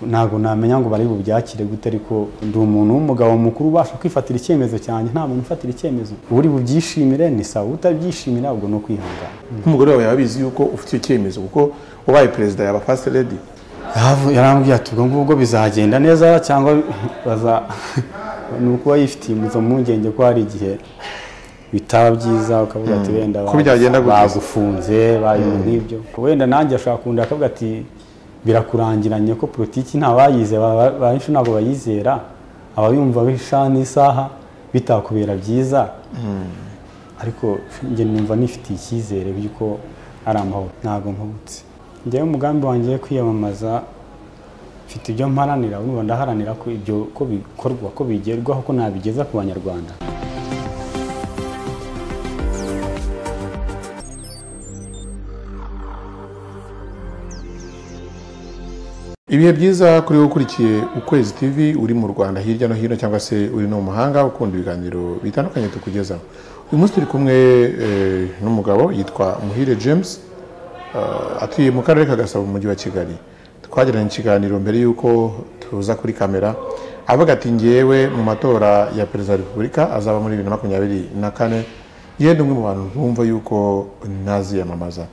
ntabwo namenya ngo bari bubyakire gute ariko ndi umuntu w'umugabo mukuru ubasha kwifatira icyemezo cyanjye nta muntu ufatira icyemezo uri bubyishimire ni sawa utabyishimira ubwo ni ukwihangana nk'umugore wawe yabizi yuko ufite icyo cyemezo kuko ubaye perezida yaba fasite redi Yavu- yarambwira ati ubwo ngubwo bizagenda neza cyangwa baza ni ukuba yifitiye izo mpungenge ko hari igihe bitaba byiza ukavuga ati wenda Ko byagenda bagu- gutya." bagufunze bayoboye nk'ibyo wenda nanjye ashobora kunda akavuga ati birakurangiranye ko politiki nta bayize ba- benshi ntabwo bayizera abayumva bisha n'isaha bitakubera byiza ariko njye numva nifitiye icyizere by'uko ari amahoro ntabwo mpubutse njyewe umugambi wanjye wo kwiyamamaza mfite ibyo mparanira urumva ndaharanira ko ibyo ko bikorwa ko bigerwaho ko nabigeza ku banyarwanda ibihe byiza kuri wowe ukurikiye ukwezi tv uri mu rwanda hirya no hino cyangwa se uri no mu mahanga ukunda ibiganiro bitandukanye tukugezaho uyu munsi turi kumwe eh, n'umugabo yitwa muhire james eh, atuye mu karere ka gasabo mu mujyi wa kigali twagiranye ikiganiro mbere y'uko tuza kuri kamera avuga ati ngewe mu matora ya perezida wa repubulika azaba muri bibiri na makumyabiri na kane yenda umwe mu bantu bumva yuko ntaziyamamaza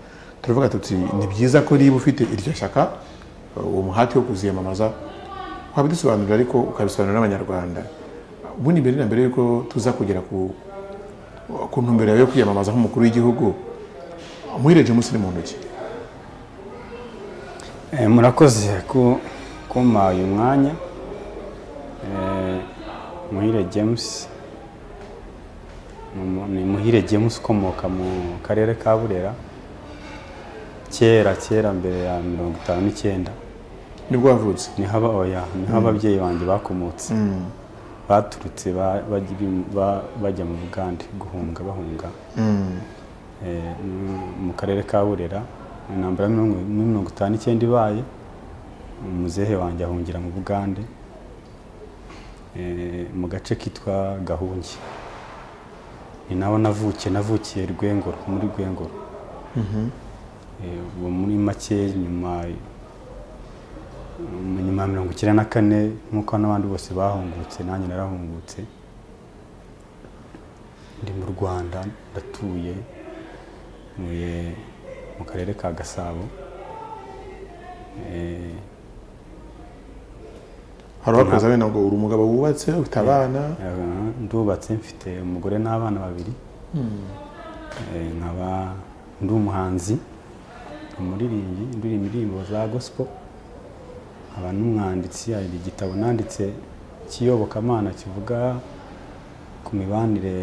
turavuga tuti ni byiza ko niba ufite iryo shyaka uwo muhati wo kuziyamamaza wabidusobanurira ariko ukabisobanurira n'abanyarwanda ubundi mbere na mbere yuko tuza kugera ku ku ntumbero yawe yo kwiyamamaza nk'umukuru w'igihugu muhireje munsi ni mu ntoki Eh, murakoze ku kumpa uyu mwanya Eh, muhire james Ni umu- ni muhire james ukomoka mu karere ka burera kera kera mbere ya mirongo itanu n'icyenda nibwo wavutse niho aba- oya, niho ababyeyi banjye bakomotse baturutse ba- bajya- ba- bajya mu bugande guhunga bahunga Eh, mu- mu karere ka burera intambara ya mirongo- muri mirongo itanu n'icyenda ibaye umuzehe wanjye ahungira mu bugande eh, mu gace kitwa gahungi ni naho navukiye navukiye rwengoro muri rwengoro Eh, ubu muri make nyuma mu nyuma ya mirongo icyenda na kane nk'uko n'abandi bose bahungutse nanjye narahungutse ndi mu rwanda ndatuye ntuye mu karere ka gasabo Eh, hari abakoze bene ngo uri umugabo wubatse ufite abana aha, ndubatse mfite umugore n'abana babiri Eh, nkaba ndi umuhanzi umuririmbyi ndirimba indirimbo za gospel nkaba n'umwanditsi hari igitabo nanditse cy'iyobokamana kivuga ku mibanire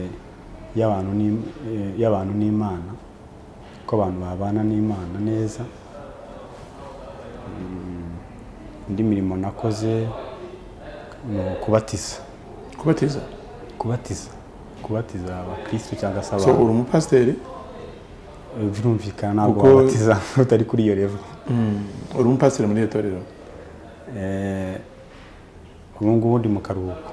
y'abantu n'Im- eh, y'abantu n'imana ko abantu babana n'imana neza Mm, indi mirimo nakoze ni ukubatiza kubatiza kubatiza kubatiza abakristo cyangwa se so abantu uri umupasiteri birumvikana ntabwo Kuko- wabatiza utari kuri iyo revo uri umupasiteri muri iryo torero Eh, ubu ngubu ndi mu karuhuko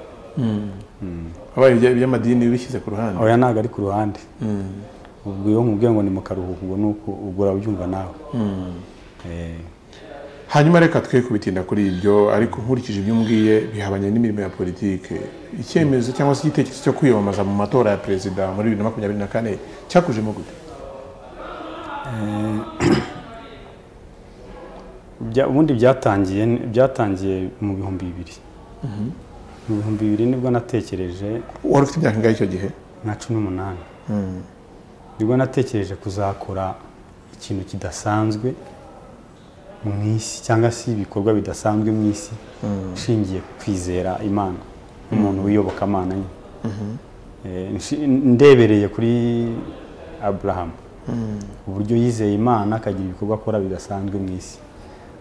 wabaye ibya- iby'amadini bishyize ku ruhande oya ntabwo ari ku ruhande Mm. ubwo iyo nkubwiye ngo ni mu karuhuko ngo ni uku ubwo urabyumva nawe Eh, hanyuma reka twe kubitinda kuri ibyo ariko nkurikije ibyo umbwiye bihabanye n'imirimo ya politiki icyemezo cyangwa se igitekerezo cyo kwiyamamaza mu matora ya perezida muri bibiri na makumyabiri na kane cyakujemo gute bya- ubundi byatangiye byatangiye mu bihumbi bibiri mu bihumbi bibiri nibwo natekereje wari ufite imyaka ingahe icyo gihe nka cumi n'umunani nibwo natekereje kuzakora ikintu kidasanzwe mu isi cyangwa se ibikorwa bidasanzwe mu isi nshingiye ku kwizera imana umuntu wiyoboka amana nyine Eh, nshi- ndebereye kuri aburahamu uburyo yizeye imana akagira ibikorwa akora bidasanzwe mu isi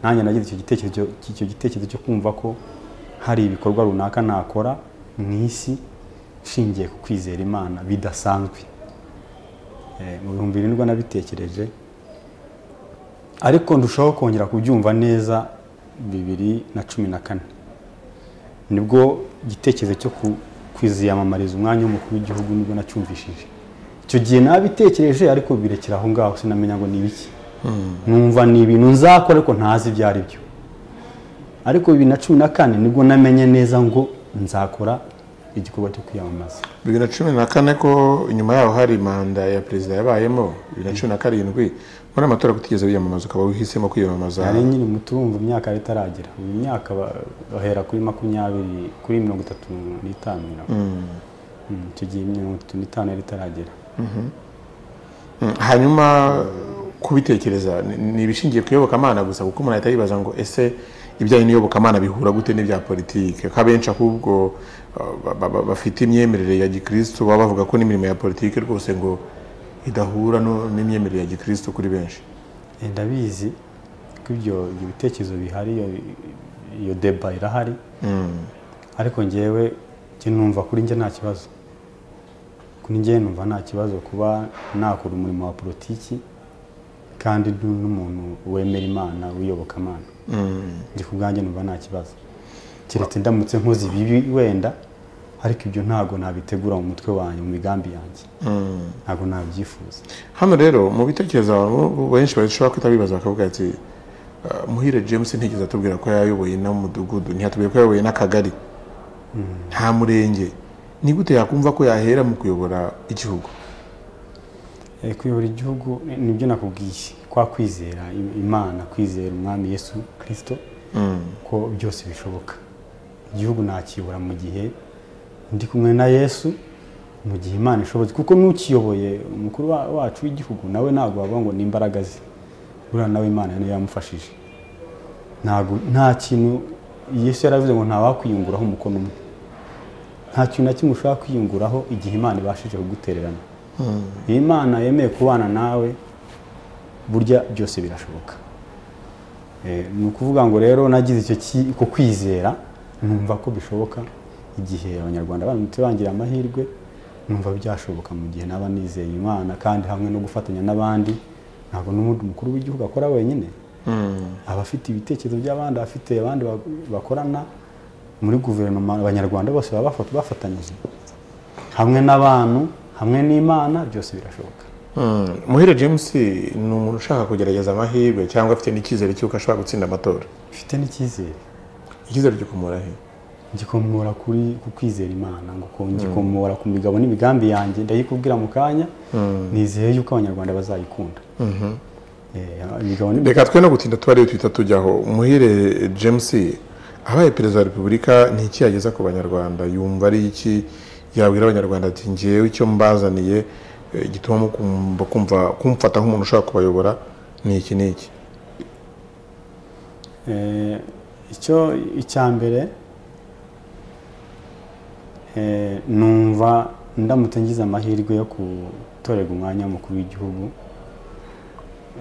nanjye nagize icyo gitekerezo icyo gitekerezo cyo kumva ko hari ibikorwa runaka nakora mu isi nshingiye ku kwizera imana bidasanzwe Eh, mu bihumbi bibiri nibwo nabitekereje ariko ndushaho kongera kubyumva neza bibiri na cumi na kane nibwo igitekerezo cyo ku- kwiziyamamariza umwanya w'umukuru w'igihugu nibwo nacyumvishije icyo gihe nabitekereje ariko birekera aho ngaho sinamenya ngo ni ibiki numva ni ibintu nzakora ariko ntazi ibyo ari byo ariko bibiri na cumi na kane nibwo namenye neza ngo nzakora igikorwa cyo kwiyamamaza bibiri na cumi na kane ko inyuma yaho hari manda ya perezida yabayemo bibiri na cumi na karindwi muri amatora kutigeze wiyamamaza ukaba wihisemo kwiyamamaza hari nyine muti wumva imyaka yari itaragera uyu myaka ba- bahera kuri makumyabiri kuri mirongo itatu n'itanu mirongo Mm, icyo gihe mirongo itatu n'itanu yari itaragera Mm, hanyuma kubitekereza ni- ni ibishingiye ku iyobokamana gusa kuko umuntu ahita yibaza ngo ese ibijyanye n'iyobokamana bihura gute n'ibya politiki ko abenshi ahubwo uh, ba- ba- ba- bafite imyemerere ya gikristo baba bavuga ko n'imirimo ya politiki rwose ngo idahura no- n'imyemerere ya gikristo kuri benshi Eh, ndabizi ko ibyo ibyo bitekerezo bihari iyo- iyo deba irahari ariko ngewe njye numva kuri njye nta kibazo kuri njye numva nta kibazo kuba nakora umurimo wa politiki kandi ndi n'umuntu wemera imana wiyoboka imana njye ku bwanjye numva nta kibazo keretse ndamutse nkoze ibibi wenda ariko ibyo ntabwo nabitegura mu mutwe wanjye mu migambi yanjye ntabwo nabyifuza hano rero mu bitekerezo abantu benshi bashobora kwita bibaza bakavuga ati "Ah, muhire james ntigeze atubwira ko yayoboye n'umudugudu ntihatubwira ko yayoboye n'akagari nta murenge ni gute yakumva ko yahera mu kuyobora igihugu Eh, kuyobora igihugu ni- nibyo nakubwiye kwa kwizera im- imana kwizera umwami yesu kirisito ko byose bishoboka igihugu nakiyobora mu gihe ndi kumwe na yesu mu gihe imana ishobotse kuko n'ukiyoboye umukuru wa- wacu w'igihugu nawe ntabwo wavuga ngo ni imbaraga ze buriya nawe imana niyo yamufashije ntabwo nta kintu yesu yaravuze ngo ntawakwiyunguraho umukono umwe nta kintu na kimwe ushobora kwiyunguraho igihe imana ibashije kugutererana iyo imana yemeye kubana nawe burya byose birashoboka Eh, ni ukuvuga ngo rero nagize icyo ki- ko kwizera numva ko bishoboka igihe abanyarwanda baramutse bangira amahirwe numva byashoboka mu gihe naba nizeye imana kandi hamwe no gufatanya n'abandi ntabwo n'ubundi umukuru w'igihugu akora wenyine aba afite ibitekerezo by'abandi aba afite abandi ba- bakorana muri guverinoma abanyarwanda bose baba bafata- bafatanyije hamwe n'abantu hamwe n'imana byose birashoboka Mm, muhire james ni umuntu ushaka kugerageza amahirwe cyangwa afite n'icyizere cy'uko ashobora gutsinda amatora mfite n'icyizere icyizere cyo kumura he ngikomora kuri ku kwizera imana ngo ko ngikomora ku migabo n'imigambi yanjye ndayikubwira mu kanya nizeye yuko abanyarwanda bazayikunda Eh, imigabo n'imigambi reka twe no gutinda tuba ariyo twita tujyaho muhire james abaye perezida wa repubulika ni iki yageza ku banyarwanda yumva ari iki yabwira abanyarwanda ati ngewe icyo mbazaniye eh, gituma mukumva kumva kumfata nk'umuntu ushaka kubayobora ni iki ni iki Eh, icyo icya mbere eh, numva ndamutse ngize amahirwe yo gutorerwa umwanya w'umukuru w'igihugu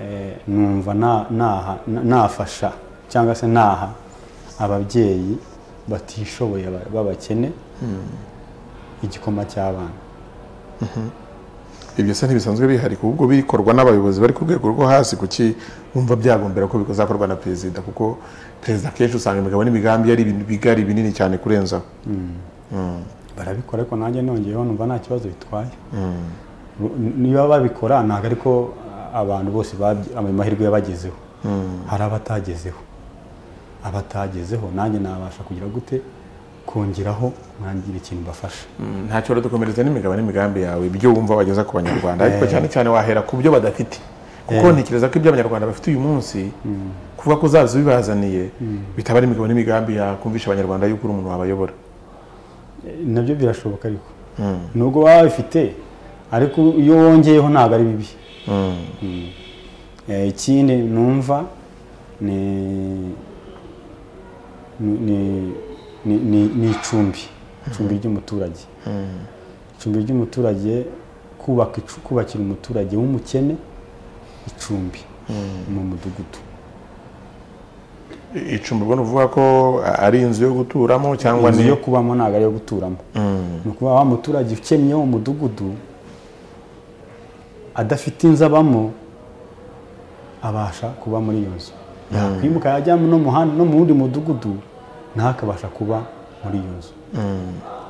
eh, numva na- naha- na- nafasha cyangwa se naha ababyeyi batishoboye ba- b'abakene igikoma cy'abana ibyo se ntibisanzwe bihari ahubwo bikorwa n'abayobozi bari ku rwego rwo hasi kuki wumva byagombera ko bikazakorwa na perezida kuko perezida akenshi usanga imigabo n'imigambi ari ibintu bigari binini cyane kurenzaho barabikora ariko nanjye nongeyeho numva nta kibazo bitwaye niba babikora ntabwo ariko abantu bose babyi- ayo mahirwe yabagezeho hari abatagezeho abatagezeho nanjye nabasha kugira gute kongeraho mwangire ikintu bafasha ntacyo rero dukomereza n'imigabo n'imigambi yawe ibyo wumva wageza ku banyarwanda ariko cyane cyane wahera ku byo badafite kuko ntekereza ko ibyo abanyarwanda bafite uyu munsi kuvuga ko uzaza ubibazaniye bitaba ari imigabo n'imigambi yakumvisha abanyarwanda yuko uri umuntu wabayobora Eh, nabyo birashoboka ariko nubwo waba bifite ariko iyo wongeyeho ntabwo ari bibi Eh, ikindi numva ni ni- ni- ni- ni- ni icumbi icumbi ry'umuturage icumbi ry'umuturage kubaka icu- kubakira umuturage w'umukene icumbi mu mudugudu icumbi ubwo ni ukuvuga ko ari inzu yo guturamo cyangwa inzu ni yo kubamo ntabwo ari iyo guturamo ni ukuvuga wa muturage ukennye wo mu mudugudu adafite inzu abamo abasha kuba muri iyo nzu yakwimuka yajya no mu handi- no mu wundi mudugudu ntakabasha kuba muri iyo nzu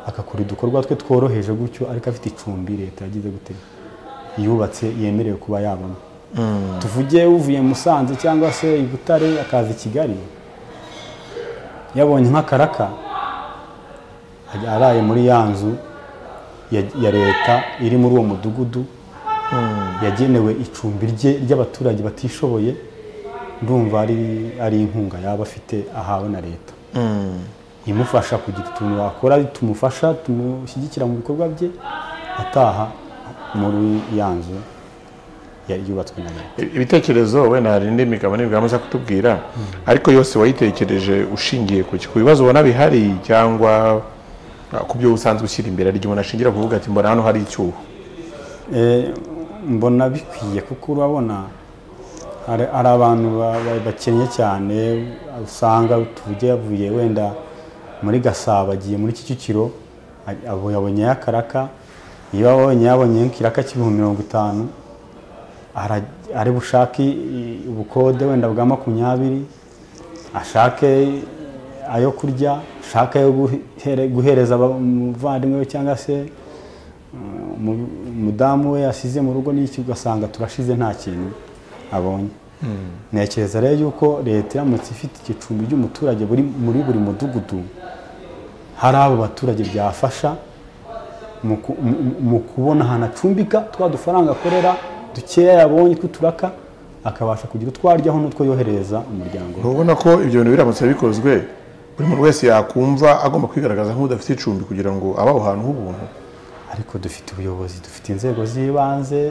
agakora udukorwa twe tworoheje gutyo ariko afite icumbi leta yagize gute yubatse yemerewe kuba yabamo tuvuge uvuye musanze cyangwa se i butare akaza i kigali yabonye nk'akaraka ajya- araye muri ya nzu ya- ya leta iri muri uwo mudugudu yagenewe icumbi rye ry'abaturage batishoboye ndumva ari ari inkunga yaba afite ahawe na leta imufasha kugira utuntu wakora tumufasha tumushyigikira mu bikorwa bye ataha muri ya nzu yari yubatswe na leta ibitekerezo wenda hari indi migabane bwamaze kutubwira ariko yose wayitekereje ushingiye ku ki? ku bibazo ubona bihari cyangwa ah, ku byo usanzwe ushyira imbere hari igihe umuntu ashingira kuvuga ati mbona hano hari icyuho Eh, mbona bikwiye kuko urabona hari hari abantu ba- ba- bakennye cyane usanga tujya yavuye wenda muri gasabo agiye muri kicukiro a- abo yabonyeyo akaraka iyo abonye yabonyeyo ikiraka cy'ibihumbi mirongo itanu ara- ari bushake i- ubukode wenda bwa makumyabiri ashake ayo kurya ashake ayo guhere- guhereza aba- umuvandimwe we cyangwa se umu- umudamu we yasize mu rugo n'iki ugasanga turashize nta kintu abonye ntekereza rero yuko leta iramutse ifite igicumbi cy'umuturage buri muri buri mudugudu hari abo baturage byafasha mu ku- mu- mu kubona ahantu acumbika twa dufaranga akorera dukeya yabonye tw'uturaka akabasha kugira utwo aryaho n'utwo yoherereza umuryango we. ntubona ko ibyo bintu biramutse bikozwe buri muntu wese yakumva agomba kwigaragaza nk'udafite icumbi kugira ngo abe aho hantu h'ubuntu ariko dufite ubuyobozi dufite inzego z'ibanze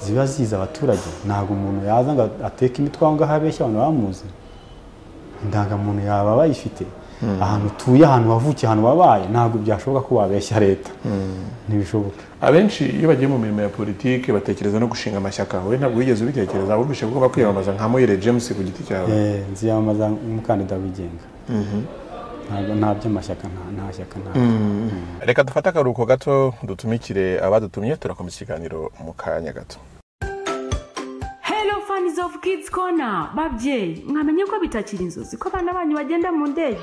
ziba zizi abaturage ntabwo umuntu yaza ngo ateke imitwe aho ngaho abeshya abantu bamuzi indangamuntu yaba bayifite ahantu utuye ahantu wavukiye ahantu wabaye ntabwo byashoboka ko wabeshya leta ntibishoboka abenshi iyo bagiye mu mirimo ya politiki batekereza no gushinga amashyaka wowe ntabwo wigeze ubitekereza wumvishe ko ugomba kwiyamamaza nka moyire james ku giti cyawe Eh, nziyamamaza nk'umukandida wigenga ntabwo nta by'amashyaka nta- nta shyaka nta reka dufate akaruhuko gato dutumikire abadutumye turakomeza ikiganiro mu kanya gato hello fans of kids corner babyeyi mwamenye ko bitakiri inzozi ko abana banyu bagenda mu ndege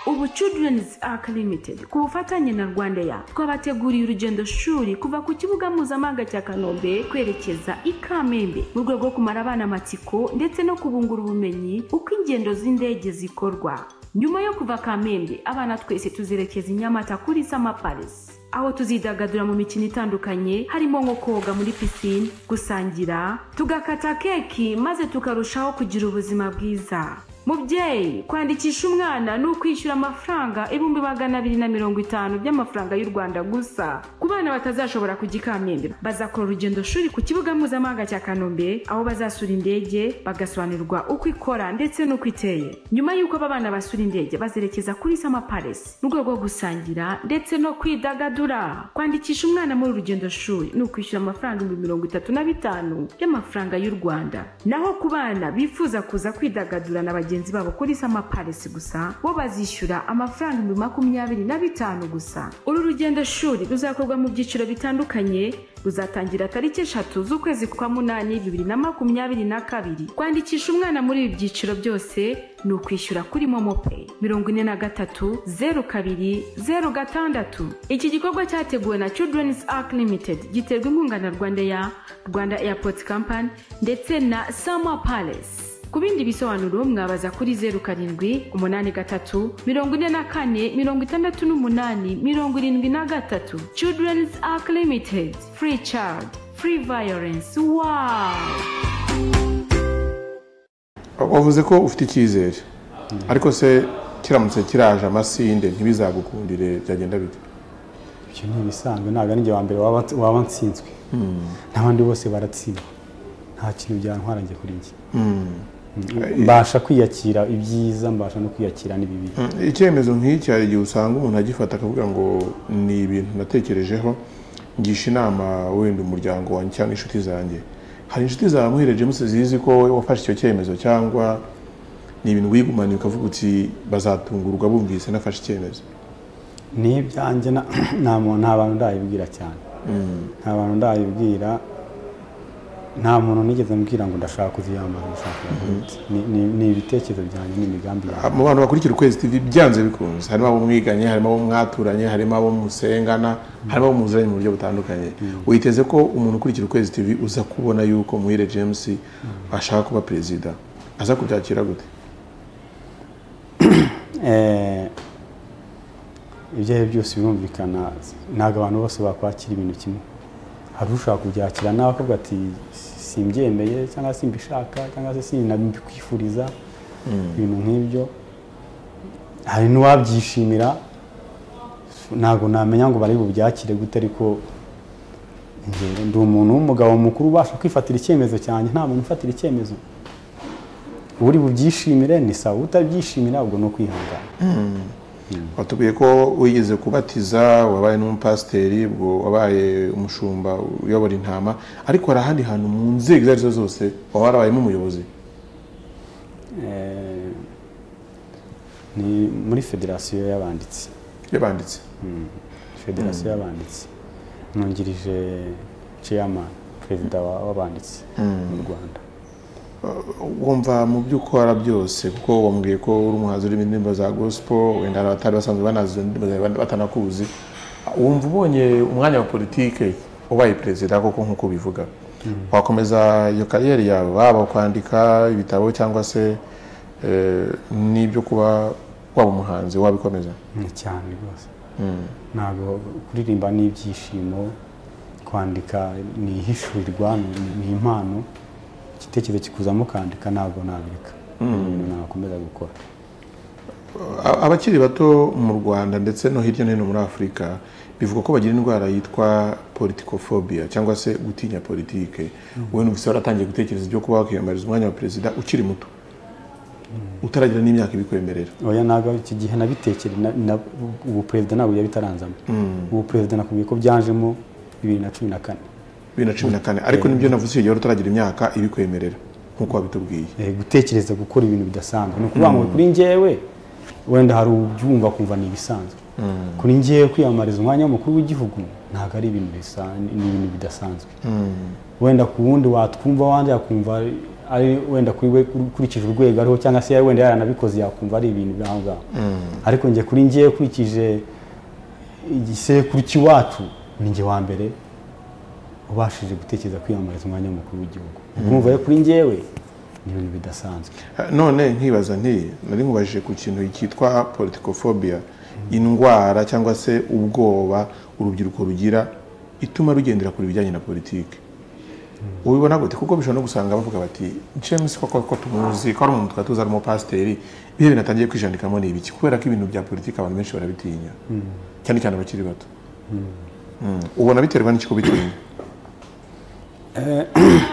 ubu children's arc limited ku bufatanye na rwanda ya twabateguriye urugendo shuri kuva ku kibuga mpuzamahanga cya kanombe kwerekeza i kamembe mu rwego rwo kumara abana amatsiko ndetse no kubungura ubumenyi uko ingendo z'indege zikorwa nyuma yo kuva kamembe abana twese tuzerekeza i nyamata kuri sama palace aho tuzidagadura mu mikino itandukanye harimo nko koga muri pisine gusangira tugakata keki maze tukarushaho kugira ubuzima bwiza mubyeyi kwandikisha umwana ni ukwishyura amafaranga ibihumbi magana abiri na mirongo itanu by'amafaranga y'u rwanda gusa ku bana batazashobora kujya i kamembe bazakora urugendo shuri ku kibuga mpuzamahanga cya kanombe aho bazasura indege bagasobanurirwa uko ikora ndetse n'uko iteye nyuma y'uko aba bana basura indege bazerekeza kuri sama palace mu rwego rwo gusangira ndetse no kwidagadura kwandikisha umwana muri uru rugendo shuri ni ukwishyura amafaranga ibihumbi mirongo itatu na bitanu y'amafaranga y'u rwanda naho ku bana bifuza kuza kwidagadura na bagenzi babo kuri sama palace gusa bo bazishyura amafaranga ibihumbi makumyabiri na bitanu gusa uru rugendo shuri ruzakorwa mu byiciro bitandukanye ruzatangira tariki eshatu z'ukwezi kwa munani bibiri na makumyabiri na kabiri kwandikisha umwana muri ibi byiciro byose ni ukwishyura kuri momopeyi mirongo ine na gatatu zeru kabiri zeru gatandatu iki gikorwa cyateguwe na children's arc limited giterwa inkunga na rwanda ya rwanda airport company ndetse na summer palace ku bindi bisobanuro mwabaza kuri zeru karindwi umunani gatatu mirongo ine na kane mirongo itandatu n'umunani mirongo irindwi na gatatu children's arc limited free child free violence wow wavuze ko ufite icyizere ariko se kiramutse kiraje amasinde ntibizagukundire byagenda bite ibyo ni ibisanzwe ntabwo ari njye wa mbere waba waba nsinzwe n'abandi bose baratsindwa nta kintu byantwara njye kuri njye mbasha kwiyakira ibyiza mbasha no kwiyakira n'ibibi icyemezo nk'iki hari igihe usanga umuntu agifata akavuga ngo ni ibintu natekerejeho ngisha inama wenda umuryango wanjye cyangwa inshuti zanjye hari inshuti zawe muhire james zizi ko wowe wafashe icyo cyemezo cyangwa ni ibintu wigumaniye ukavuga uti bazatungurwa bumvise nafashe icyemezo ni ibyanjye na- nta muntu nta bantu ndabibwira cyane nta bantu ndabibwira nta muntu nigeze mbwira ngo ndashaka kuziyambaza ndashaka kuziyambaza Ni- ni- ni ibitekerezo byanjye n'imigambi yanjye mu bantu bakurikira ukwezi tv byanze bikunze harimo abo mwiganye harimo abo mwaturanye harimo abo musengana harimo abo muzanye mu buryo butandukanye witeze ko umuntu ukurikira ukwezi tv uza kubona yuko muhire james ashaka kuba perezida aza kubyakira gute Eh, ibyo ari byo byose birumvikana ntabwo abantu bose bakwakira ibintu kimwe hari ushaka kubyakira nawe akavuga ati simbyemeye cyangwa simbishaka cyangwa se sinabikwifuriza ibintu nk'ibyo hari n'uwabyishimira ntabwo namenya ngo bari bubyakire gute ariko njyewe ndi umuntu w'umugabo mukuru ubasha kwifatira icyemezo cyanjye nta muntu ufatira icyemezo uri bubyishimire ni sawa utabyishimira ubwo ni ukwihangana watubwiye ko wigeze kubatiza wabaye n'umupasiteri ubwo wabaye umushumba uyobora intama ariko hari ahandi hantu mu nzego izo ari zo zose waba warabayemo umuyobozi Eh, ni muri federasiyo y'abanditsi yabanditse federasiyo y'abanditsi nungirije chairman perezida wa- w'abanditsi mu rwanda wumva mu byo ukora byose kuko wambwiye ko uri umuhanzi urimo indirimbo za gospel wenda hari abatari basanzwe banazi izo ndirimbo zawe batanakuzi wumva ubonye umwanya wa politike ubaye perezida koko nk'uko ubivuga wakomeza iyo kariyeri yawe waba kwandika ibitabo cyangwa se eh, n'ibyo kuba waba umuhanzi wabikomeza ni cyane rwose ntabwo kuririmba ni ibyishimo kwandika ni ihishurirwa ni- ni impano igitekerezo kikuzamo ukandika ntabwo nabireka ni ibintu nakomeza gukora A- abakiri bato mu rwanda ndetse no hirya no hino muri afurika bivuga ko bagira indwara yitwa politikofobiya cyangwa se gutinya politike wowe numvise waratangiye gutekereza ibyo kuba wakiyamamariza umwanya wa perezida ukiri muto utaragira n'imyaka ibikwemerera oya ntabwo iki gihe nabitekere na- na- ubu perezida ntabwo yari bitaranzamo ubu perezida nakubwiye ko byanjemo bibiri na cumi na kane bibiri na cumi na kane ariko nibyo navuze icyo gihe wari utaragira imyaka ibikwemerera nk'uko wabitubwiye Eh, gutekereza gukora ibintu bidasanzwe ni ukuvuga ngo kuri njyewe wenda hari ubyumva kumva ni ibisanzwe kuri njyewe kwiyamamariza umwanya w'umukuru w'igihugu ntabwo ari ibintu bisan- ni ibintu bidasanzwe wenda ku wundi watwumva wanjye yakumva ari- ari wenda kuri we ukurikije urwego ariho cyangwa se wenda yaranabikoze yakumva ari ibintu biri aho ngaho ariko njye kuri njyewe ukurikije igisekuru cy'iwacu ni njye wa mbere ubashije gutekereza kwiyamamariza umwanya w'umukuru w'igihugu urumva rero kuri njyewe ni ibintu bidasanzwe none nkibaza nti nari nkubajije ku kintu cyitwa politikofobiya indwara cyangwa se ubwoba urubyiruko rugira ituma rugendera ku bijyanye na politiki ubibona gute kuko bishobora no gusanga bavuga bati james koko ko tumuzi ko ari umuntu twari tuzi ari umupasiteri ibihe bintu atangiye kwijandikamo ni ibiki kubera ko ibintu bya politiki abantu benshi barabitinya cyane cyane abakiri bato Mm. ubona biterwa n'iki kubitinya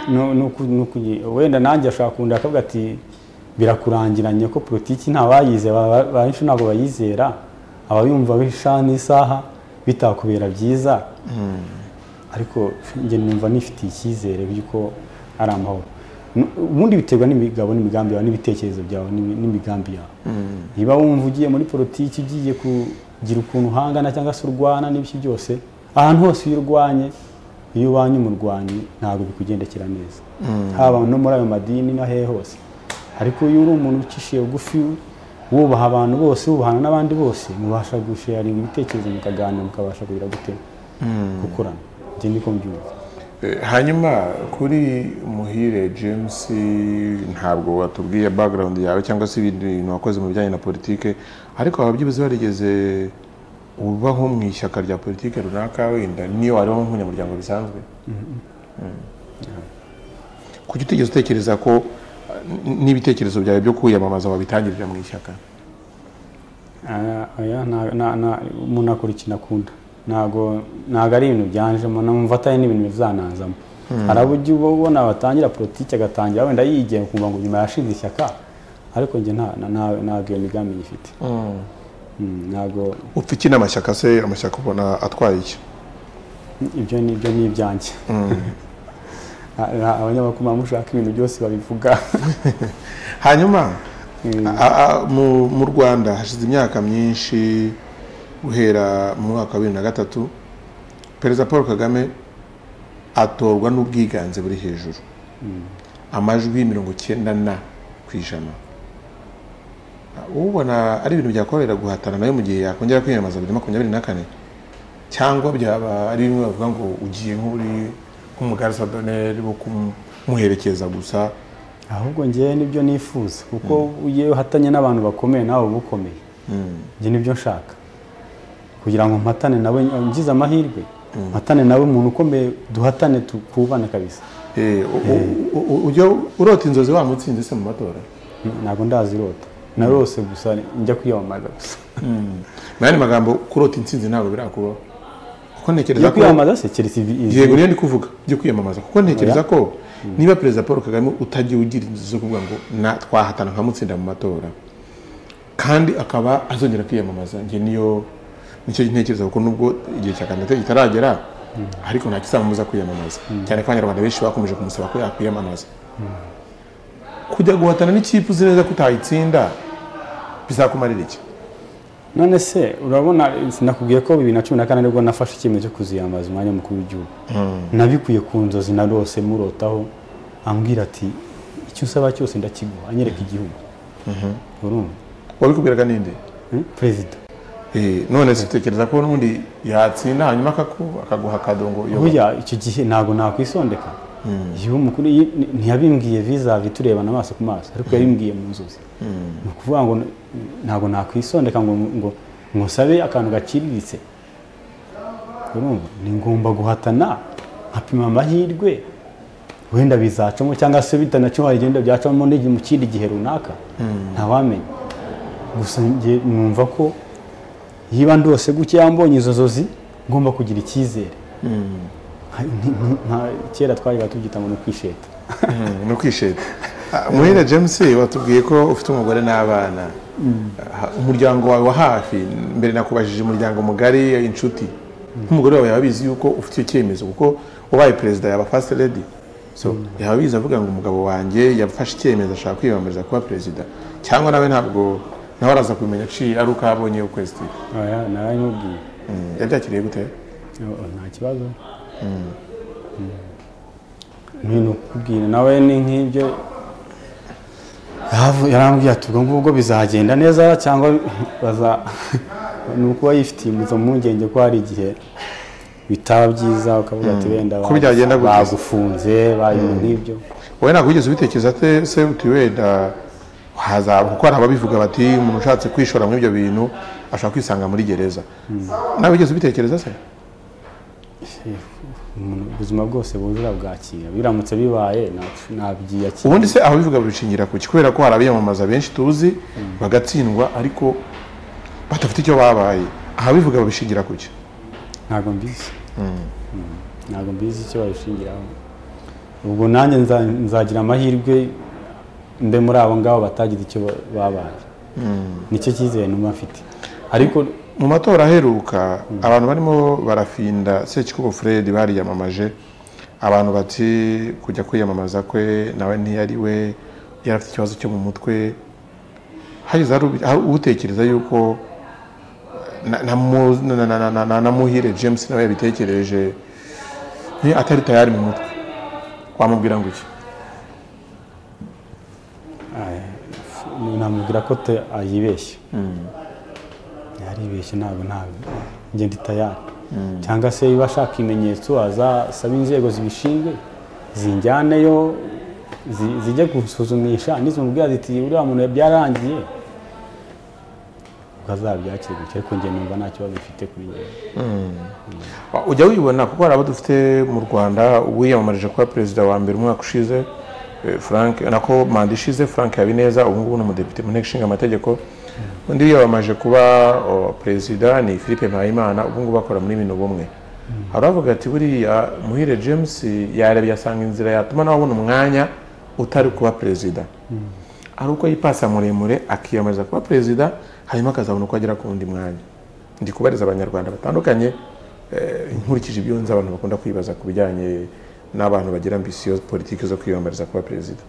No- no ku- no kugi- wenda nanjye ashobora kunda akavuga ati birakurangiranye ko politiki ntabayize benshi ntabwo bayizera abayumva bisha n'isaha bitakubera byiza ariko njye numva nifitiye icyizere by'uko ari amahoro Nu- ubundi biterwa n'imigabo n'imigambi yawe n'ibitekerezo byawe n'imi- n'imigambi yawe niba wumva ugiye muri politiki ugiye kugira ukuntu uhangana cyangwa se urwana n'ibiki byose ahantu hose iyo urwanye iyo ubanye umurwanyi ntabwo bikugendekera neza haba no muri ayo madini no hehe hose ariko iyo uri umuntu ucishiye bugufi wubaha abantu bose wubahana n'abandi bose mubasha gusharinga ibitekerezo mukaganira mukabasha kugira gute gukorana njye niko mbyumva Eh, hanyuma kuri muhire james ntabwo watubwiye background yawe cyangwa se ibindi bintu wakoze mu bijyanye na politike ariko waba byibuze warigeze uba nko mu ishyaka rya politike runaka wenda niyo wareba nk'umunyamuryango bisanzwe Mm. kuki utigeze utekereza ko eh, n- n'ibitekerezo byawe byo kwiyamamaza wabitangirira mu ishyaka Aya- aya nta- na- na- umuntu akora ikintu akunda ntabwo ntabwo ari ibintu byanjemo numva atari n'ibintu bizanazamo hari abo ujya uba ubona batangira politiki agatangira wenda yigenga ukumva ngo nyuma yashinze ishyaka ariko njye nta- na- na- ntabwo iyo migambi nyifite Mm, ntabwo upfa iki n'amashyaka se amashyaka ubona atwaye iki ibyo ni ibyo ni ibyanjye abanyamakuru baba mushaka ibintu byose babivuga hanyuma a- a- mu mu rwanda hashize imyaka myinshi guhera mu mwaka wa bibiri na gatatu perezida paul kagame atorwa n'ubwiganze buri hejuru amajwi mirongo icyenda na ku ijana ubona ari ibintu byakorera guhatana nawe mu gihe yakongera kwiyamamaza bibiri na makumyabiri na kane cyangwa byaba ari bimwe bavuga ngo ugiye nk'uri nk'umugarisadoneri wo kumuherekeza gusa ahubwo njyewe nibyo nifuza kuko iyo uhatanye n'abantu bakomeye nawe uba ukomeye ibyo nibyo nshaka kugira ngo mpatane nawe ngize amahirwe mpatane nawe umuntu ukomeye duhatane tukubane kabisa Eh, u- u- u- ujya urota inzozi wa mutsinzi se mu matora ntabwo ndazirota narose gusa njya kwiyamamaza gusa mu yandi magambo kurota intsinzi ntabwo birakubaho kuko ntekereza njya ko kwiyamamaza se keretse ivi- ivi- yego niyo ndi kuvuga byo kwiyamamaza kuko ntekereza ko niba perezida paul kagame utagiye ugira inzozi zo kuvuga ngo na twahatana nkamutsinda mu matora kandi akaba azongera kwiyamamaza njye niyo nicyo ntekereza kuko nubwo igihe cya kandidatire kitaragera ariko nta kizamubuza kwiyamamaza cyane ko abanyarwanda benshi bakomeje kumusaba ko yakwiyamamaza kujya guhatana n'ikipe uzi neza ko utayitsinda bizakumarira iki none se urabona sinakubwiye ko bibiri na cumi na kane aribwo nafashe icyemezo cyo kuziyambaza umwanya mukuru w'igihugu nabikuye ku nzozi narose murotaho ambwira ati icyo usaba cyose ndakiguha anyereka igihugu urumva wabikubwiraga ninde Eh, perezida Eh, none se utekereza ko n'ubundi yatsinda hanyuma akaku- akaguha akadongo iyo burya icyo gihe ntabwo nakwisondeka iyo umukuru iyi- ni- ntiyabimbwiye vizavi turebana amaso ku maso ariko yabimbwiye mu nzozi ni ukuvuga ngo n- ntabwo nakwisondeka ngo ngo ngo nsabe akantu gaciriritse urumva ni ngomba guhatana nkapima amahirwe wenda bizacamo cyangwa se bitanacyuha igenda byacamo n'igihe mu kindi gihe runaka ntawamenya gusa njye numva ko yiba ndose gukeya mbonye izo nzozi ngomba kugira icyizere Nka- nti- nka- kera twajyaga tubyita ngo ni ukwisheta ni ukwisheta muhira james watubwiye ko ufite umugore n'abana Ah, umuryango wawe wa hafi mbere nakubajije umuryango mugari inshuti nk'umugore wawe yaba abizi yuko ufite icyo cyemezo kuko wabaye perezida yaba fasite redi so yaba abizi avuga ngo umugabo wanjye yafashe icyemezo ashaka kwiyamamariza kuba perezida cyangwa nawe ntabwo nawe araza kubimenya aciye ari uko abonye ukwezi Oya, narabimubwiye yabyakiriye gute Oh, oh, nta kibazo ni ukubwira nawe ni nk'ibyo Yaravu- yarambwiye ati ubwo ngubwo bizagenda neza cyangwa baza ni ukuba yifitiye umuzo mpungenge ko hari igihe bitaba byiza ukavuga ati wenda Ko byagenda bagu- gutya. bagufunze bayoba nk'ibyo wowe ntabwo wigeze ubitekereza te- se uti wenda hazaba kuko hari ababivuga bati umuntu ushatse kwishora muri ibyo bintu ashobora kwisanga muri gereza nawe wigeze ubitekereza se Umuntu- ubuzima bwose bujura bwakira biramutse bibaye nta- nabyiyakira ubundi se ababivuga babishingira ku ki kubera ko hari abiyamamaza benshi tuzi bagatsindwa ariko badafite icyo babaye ababivuga babishingira ku ki ntabwo mbizi Mm. ntabwo mbizi icyo babishingiraho ubwo nanjye nza- nzagira amahirwe mbe muri abo ngabo batagize icyo ba- babaye nicyo cyizere numva mfite ariko mu matora aheruka abantu barimo barafinda sekikubo fred bariyamamaje abantu bati kujya kwiyamamaza kwe nawe ntiyari we yari afite ikibazo cyo mu mutwe hageze hari- hari utekereza yuko na- na mu- na- na- na- na- na- na muhire james nawe yabitekereje ni atari tayari mu mutwe wamubwira ngo iki namubwira ko te- ayibeshye yaribeshye ntabwo ntabwo njye ndi tayari cyangwa se iyo ashaka ibimenyetso azasaba inzego zibishinzwe zinjyaneyo zi- zijye gusuzumisha nizimubwira ziti uriya muntu byarangiye ubwo azabyakira gutya ariko njye numva nta kibazo ufite kuri njye ujya wibona kuko hari abo dufite mu rwanda wiyamamarije kuba perezida wa mbere umwaka ushize eh, frank nako manda ishize frank habineza ubu ngubu ni umudepite mu nteko ishinga amategeko undi wiyamamaje kuba o, perezida ni philippe mpayimana ubu ngubu bakora muri bino bumwe hari abavuga ati buriya muhire james yarebye asanga inzira yatuma nawe abona umwanya utari kuba perezida ari uko yipasa muremure akiyamamaza kuba perezida hanyuma akazabona uko agera ku wundi mwanya ndi kubariza abanyarwanda batandukanye eh, nkurikije ibyo nzi abantu bakunda kwibaza ku bijyanye n'abantu bagira ambisiyo politiki zo kwiyamamariza kuba perezida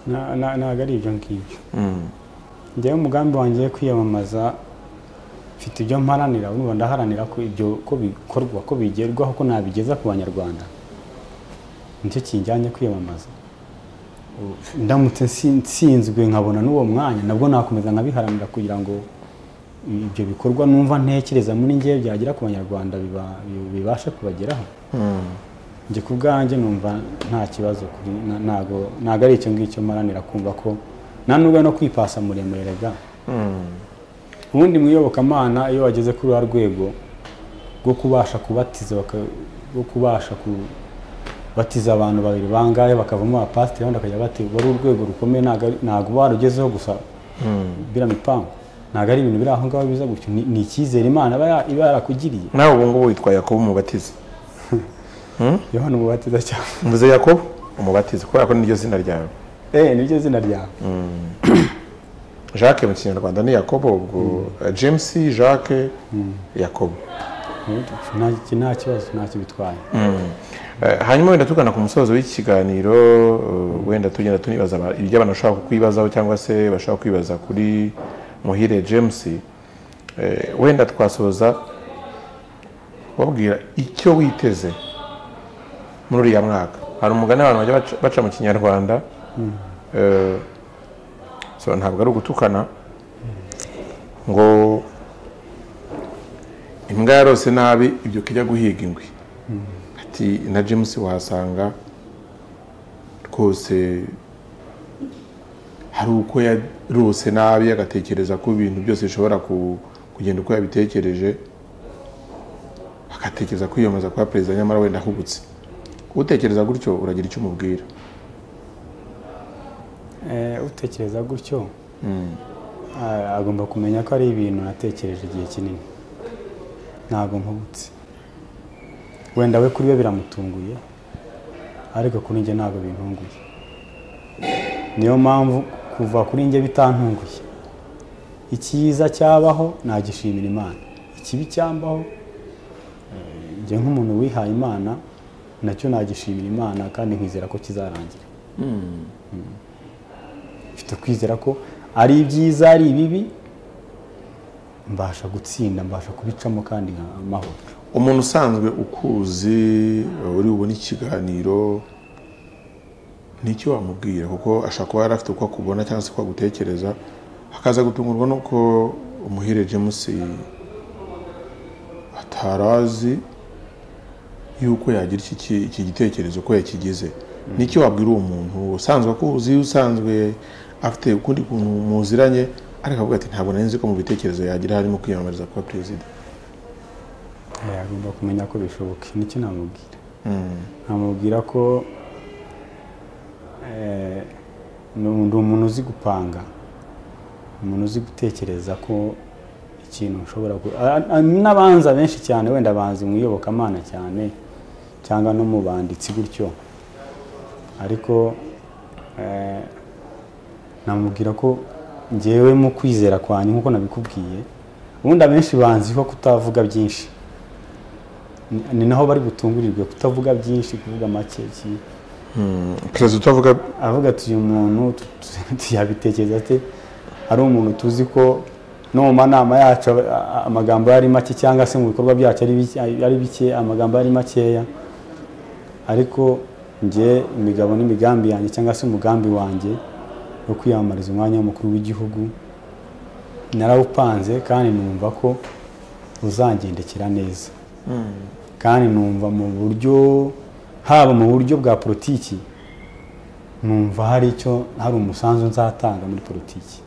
Na- na- ntabwo ari ibyo ngibyo njyewe umugambi wanjye wo kwiyamamaza mfite ibyo mparanira urumva ndaharanira ko ibyo ko bikorwa ko bigerwaho ko nabigeza ku banyarwanda nicyo kinjyanye kwiyamamaza ndamutse nsi- nsinzwe nkabona n'uwo mwanya nabwo nakomeza nkabiharanira kugira ngo ibyo bikorwa numva ntekereza muri njyewe byagera ku banyarwanda biba- bi- bibashe kubageraho njye ku bwanjye numva nta kibazo kuri na- ntago ntago ari icyo ngicyo maranira kumva ko nta nubwo no kwipasa muremure ga ubundi mu iyobokamana iyo wageze kuri wa rwego rwo kubasha kubatiza baka- rwo kubasha kubatiza abantu babiri bangahe bakavamo abapasiteri abandi bakajya bati wari urwego rukomeye ntabwo ari- ntabwo uba warugezeho gusa biriya mipangu ntabwo ari ibintu biri aho ngaho biza gutyo ni ni icyizere imana iba ya- iba yarakugiriye nawe ubu ngubu witwa yakobo umubatizi yohana umubatiza cyane mvuze yakobo umubatizi kubera ko niryo zina ryawe eh niryo zina ryawe jacques mu kinyarwanda ni yakobo ubwo james jacques yakobo Nta- nta kibazo ntacyo bitwaye Eh, hanyuma wenda tugana ku musozo w'ikiganiro eh, wenda tugenda tunibaza aba- ibyo abantu bashobora kukwibazaho cyangwa se bashobora kwibaza kuri muhire james Eh, wenda twasoza babwira icyo witeze muri uriya mwaka hari umugani abantu bajya baca- baca mu kinyarwanda Eh, so ntabwo ari ugutukana ngo imbwa yarose nabi ibyuka ijya guhiga ingwe ati na james wahasanga rwose hari uko yarose nabi agatekereza ko ibintu byose bishobora ku- kugenda uko yabitekereje agatekereza kwiyamamaza kwa perezida nyamara wenda ahubutse utekereza gutyo uragira icyo umubwira Eh, utekereza gutyo ah, agomba kumenya ko ari ibintu natekereje igihe kinini ntabwo nkubutse wenda we kuri we biramutunguye ariko kuri njye ntabwo bintunguye niyo mpamvu kuva kuri njye bitantunguye icyiza cyabaho nagishimira imana ikibi cyambaho eh, njye nk'umuntu wihaye imana nacyo nagishimira imana kandi nkizera ko kizarangira mfite kwizera ko ari ibyiza ari ibibi mbasha gutsinda mbasha kubicamo kandi nka- amahoro umuntu usanzwe ukuzi uri bubone ikiganiro nicyo wamubwira kuko ashobora kuba yari afite uko akubona cyangwa se uko agutekereza akaza gutungurwa nuko umuhire james atarazi yuko yagira iki, ki- iki gitekerezo uko yakigize nicyo wabwira uwo muntu usanzwe akuzi usanzwe afite ukundi kuntu muziranye ariko avuga ati ntabwo nari nzi ko mu bitekerezo yagira harimo kwiyamamariza kuba perezida Eh, agomba kumenya ko bishoboka nicyo namubwira namubwira ko eh, ni umu- ndi umuntu uzi gupanga umuntu uzi gutekereza ko ikintu nshobora ku- a- a- n'abanza benshi cyane wenda abanzi mu iyobokamana cyane cyangwa no mu banditsi gutyo ariko eh, namubwira ko ngewe mu kwizera kwanyu nk'uko nabikubwiye ubundi abenshi banziho kutavuga byinshi Ni- ni naho bari butungurirwe kutavuga byinshi kuvuga make iki perezida utavuga avuga ati uyu muntu tu- tu- tu- yabitekereza ate ari umuntu tuzi ko no mu manama yacu aba- a- a- amagambo yari make cyangwa se mu bikorwa byacu ari bike- ari bike amagambo yari makeya ariko njye imigabo n'imigambi yanjye cyangwa se umugambi wanjye wo kwiyamamariza umwanya w'umukuru w'igihugu narawupanze kandi numva ko uzangendekera neza kandi numva mu buryo haba mu buryo bwa politiki numva hari icyo hari umusanzu nzatanga muri politiki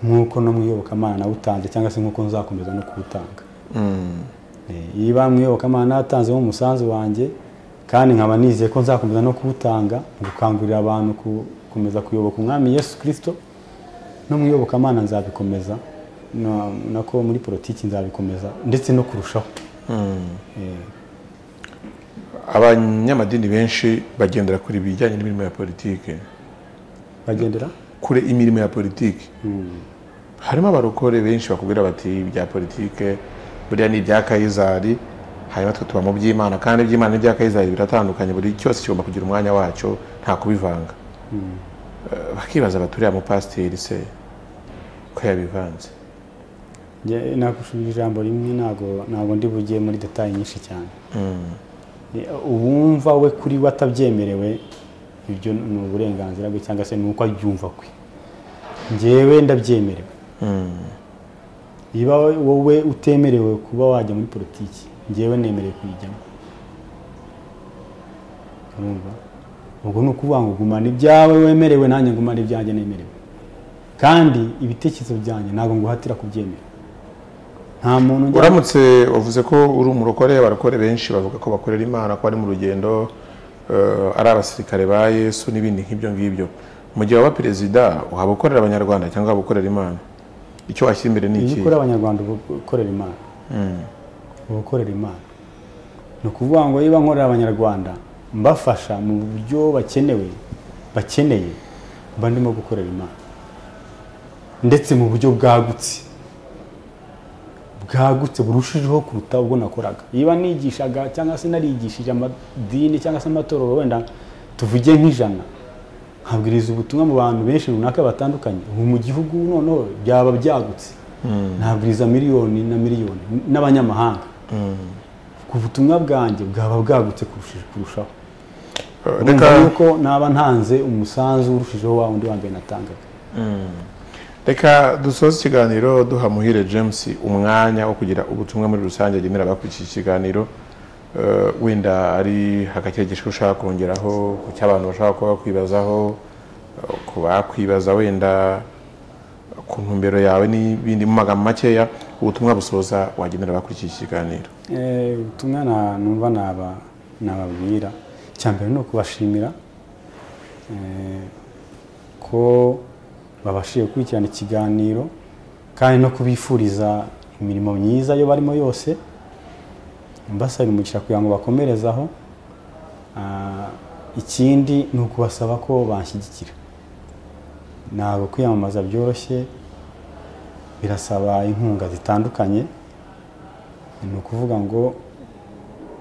nk'uko no mu iyobokamana nawutanze cyangwa se nk'uko nzakomeza no kuwutanga Eh, niba mu iyobokamana natanzemo umusanzu wanjye kandi nkaba nizeye ko nzakomeza no kuwutanga mu gukangurira abantu ku- gukomeza kuyoboka umwami yesu kirisito no mu iyobokamana nzabikomeza na- nako muri politiki nzabikomeza ndetse no kurushaho abanyamadini benshi bagendera kure ibijyanye n'imirimo ya politiki bagendera kure imirimo ya politiki harimo abarokore benshi bakubwira bati ibya politiki buriya ni ibya kayizari hanyuma twe tuba mu by'imana kandi iby'imana n'ibya kayizari biratandukanye buri cyose kigomba kugira umwanya wacyo nta kubivanga Eh, bakibaza bati uriya mupasiteri se ko yabivanze Njye nagushubije ijambo rimwe ntabwo ntabwo ndi bugiye muri detaye nyinshi cyane Ni- uwumva we kuri we atabyemerewe ibyo ni uburenganzira bwe cyangwa se ni uko abyumva kwe njyewe ndabyemerewe niba wowe utemerewe kuba wajya muri politiki njyewe nemerewe kuyijyamo urumva ubwo ni ukuvuga ngo gumana ibyawe wemerewe nanjye ngumane ibyanjye nemerewe kandi ibitekerezo byanjye ntabwo nguhatira kubyemera nta muntu njya uramutse wavuze ko uri umurokore abarokore benshi bavuga ko bakorera imana ko ari mu rugendo eh, ari abasirikare ba yesu n'ibindi nk'ibyo ngibyo mu gihe waba perezida waba ukorera abanyarwanda cyangwa waba ukorera imana icyo washyira imbere ni iyo iki ukora abanyarwanda uba ukorera imana uba ukorera imana ni ukuvuga ngo niba nkorera abanyarwanda mbafasha mu buryo bakenewe bakeneye mba ndimo gukorera imana ndetse mu buryo bwagutse bwagutse burushijeho kuruta ubwo nakoraga niba nigishaga cyangwa se narigishije amadini cyangwa se amatorero wenda tuvuge nk'ijana nkabwiriza ubutumwa mu bantu benshi runaka batandukanye ubu mu gihugu noneho byaba byagutse ntabwiriza miliyoni na miliyoni n'abanyamahanga ku butumwa bwanjye bwaba bwagutse kurusha- kurushaho Eh, urumva reka yuko naba ntanze umusanzu urushijeho wa wundi wanjye natangaga reka dusoze ikiganiro duha muhire james umwanya wo kugira ubutumwa muri rusange agenera abakurikiye iki kiganiro Eh, wenda ari hagakire gishwi ushaka kongeraho ku cy'abantu bashaka kuba bakwibazaho eh, ku bakwibaza wenda ku ntumbero yawe n'ibindi mu magambo makeya ubutumwa busoza wagenera abakurikiye iki kiganiro Eh, ubutumwa na- numva naba nababwira icya mbere ni ukubashimira eh, ko babashije gukurikirana ikiganiro kandi no kubifuriza imirimo myiza iyo barimo yose mbasabira umugisha kugira ngo bakomerezaho Ah, ikindi ni ukubasaba ko banshyigikira ntabwo kwiyamamaza byoroshye birasaba inkunga zitandukanye ni ukuvuga ngo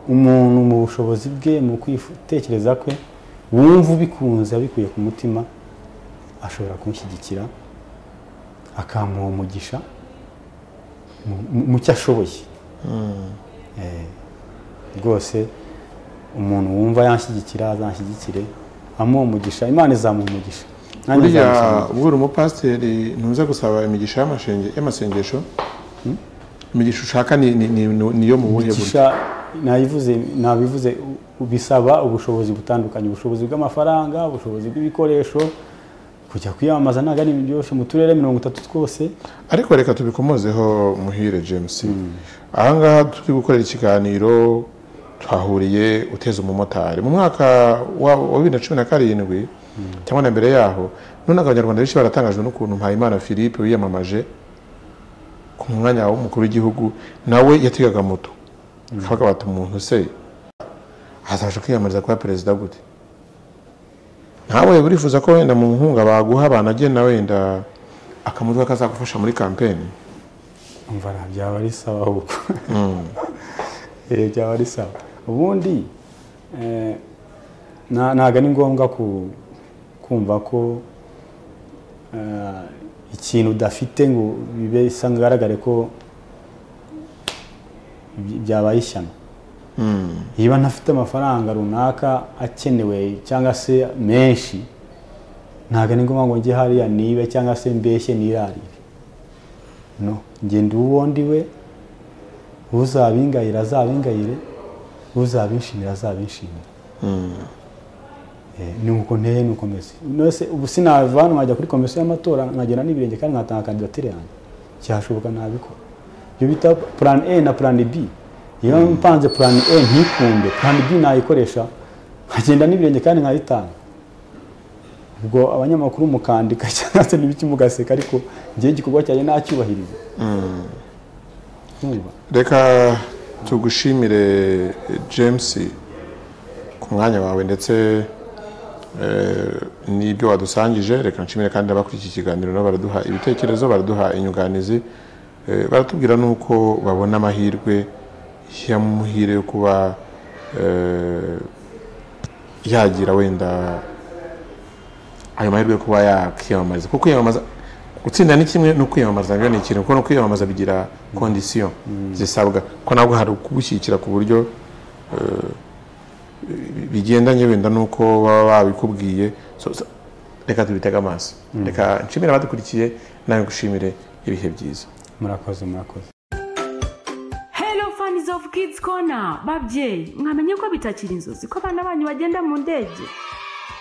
umuntu mu bushobozi bwe mu kwitekereza kwe wumva ubikunze abikuye ku mutima ashobora kunshyigikira akamuha umugisha mu- mu- mu cyo ashoboye Eh, rwose umuntu wumva yanshyigikira azanshyigikire amuha umugisha imana izamuha umugisha nanjye buriya nzamuha umugisha. ubwo uri umupasiteri ntuze gusaba imigisha y'amashenge- y'amasengesho imigisha ushaka ni- ni- ni- ni- niyo mu buhe buryo umugisha nabivuze nabivuze u- u- bisaba ubushobozi butandukanye ubushobozi bw'amafaranga ubushobozi bw'ibikoresho kujya kwiyamamaza ntabwo ari ibintu byoroshye mu turere mirongo itatu twose ariko reka tubikomozeho muhire james ahangaha turi gukorera ikiganiro twahuriye uteze umumotari mu mwaka wa wa bibiri na cumi na karindwi cyangwa na mbere yaho nonaga abanyarwanda benshi baratangajwe n'ukuntu mpayimana philippe wiyamamaje ku mwanya w'umukuru w'igihugu nawe yategaga moto kabaga bati umuntu se azabasha kwiyamamariza kuba perezida gute nawe urifuza ko wenda mu nkunga baguha banagena wenda akamutwe kazagufasha muri kampeni umva nta byaba ari sawa ahubwo Eh, byaba ari sawa ubundi eh, na- ntabwo ari ngombwa ku- kumva ko eh, ikintu udafite ngo bibe bisa ngaragare ko by- byabaye ishyano niba ntafite amafaranga runaka akenewe cyangwa se menshi ntabwo ari ngombwa ngo njye hariya nibe cyangwa se mbeshye nirarire no njye ndi uwo ndiwe uzabingayira azabingayire uzabinshimira azabinshimira Eh, ni uko nteye ni uko meze nose ubu sinava hano nkajya kuri komisiyo y'amatora nkagenda n'ibirenge kandi nkatanga kandidatire yanjye cyashoboka nabikora ibyo bita plan a na plan b iyo mpanze plan a ntikunde plan b nayikoresha nkagenda n'ibirenge kandi nkayitanga ubwo abanyamakuru mukandika cyangwa se n'ibiki mugaseka ariko njyewe igikorwa cyanjye nacyubahiriza Urumva? reka tugushimire james ku mwanya wawe ndetse eh, n'ibyo wadusangije reka nshimire kandi abakurikiye ikiganiro nabo baraduha ibitekerezo baraduha inyunganizi eh, baratubwira n'uko babona amahirwe y'amuhire yo kuba eh, yagira wenda ayo mahirwe yo kuba yakwiyamamariza kuko kwiyamamaza gutsinda ni kimwe no kwiyamamariza nabyo ni ikintu kuko no kwiyamamaza bigira kondisiyo zisabwa ko nabwo hari ukugushyigikira ku buryo eh, bigendanye wenda n'uko baba babikubwiye So, so, reka tubitege amaso reka nshimire abadukurikiye nawe ngushimire ibihe byiza murakoze murakoze Hello fans of Kids Corner, babyeyi mwamenye ko bitakiri inzozi ko abana banyu bagenda mu ndege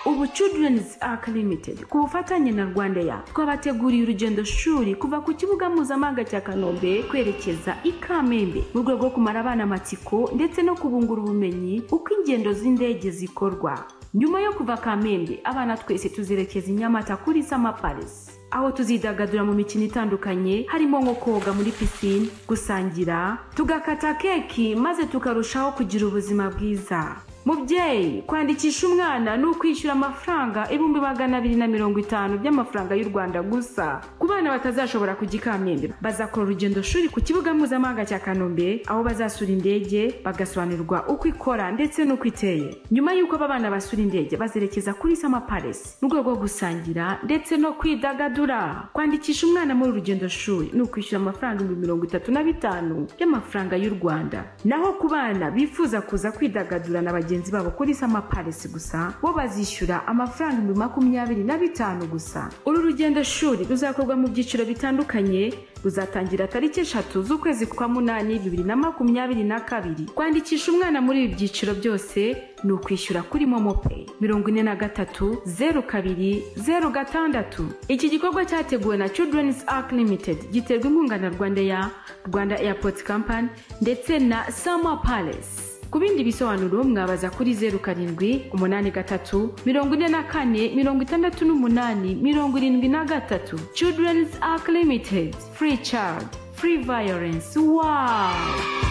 ubu children's ark limited ku bufatanye na rwanda ya twabateguriye urugendo shuri kuva ku kibuga mpuzamahanga cya kanombe kwerekeza i kamembe mu rwego rwo kumara abana amatsiko ndetse no kubungura ubumenyi uko ingendo z'indege zikorwa nyuma yo kuva kamembe abana twese tuzerekeza i nyamata kuri sama palace aho tuzidagadura mu mikino itandukanye harimo nko koga muri pisine gusangira tugakata keki maze tukarushaho kugira ubuzima bwiza mubyeyi kwandikisha umwana ni ukwishyura amafaranga ibihumbi magana abiri na mirongo itanu by'amafaranga y'u rwanda gusa ku bana batazashobora kujya i kamembe bazakora urugendo shuri ku kibuga mpuzamahanga cya kanombe aho bazasura indege bagasobanurirwa uko ikora ndetse n'uko iteye nyuma y'uko aba bana basura indege bazerekeza kuri sama palace mu rwego rwo gusangira ndetse no kwidagadura kwandikisha umwana muri urugendo shuri ni ukwishyura amafaranga ibihumbi mirongo itatu na bitanu by'amafaranga y'u rwanda naho ku bana bifuza kuza kwidagadura na bagenzi babo kuri sama palace gusa bo bazishyura amafaranga ibihumbi makumyabiri na bitanu gusa uru rugendo shuri ruzakorwa mu byiciro bitandukanye ruzatangira tariki eshatu z'ukwezi kwa munani bibiri na makumyabiri na kabiri kwandikisha umwana muri ibi byiciro byose ni ukwishyura kuri momopeyi mirongo ine na gatatu zeru kabiri zeru gatandatu iki gikorwa cyateguwe na children's ark limited giterwa inkunga na rwanda ya rwanda airport company ndetse na sama palace ku bindi bisobanuro mwabaza kuri zeru karindwi umunani gatatu mirongo ine na kane mirongo itandatu n'umunani mirongo irindwi na gatatu children's ark limited free child free violence wawu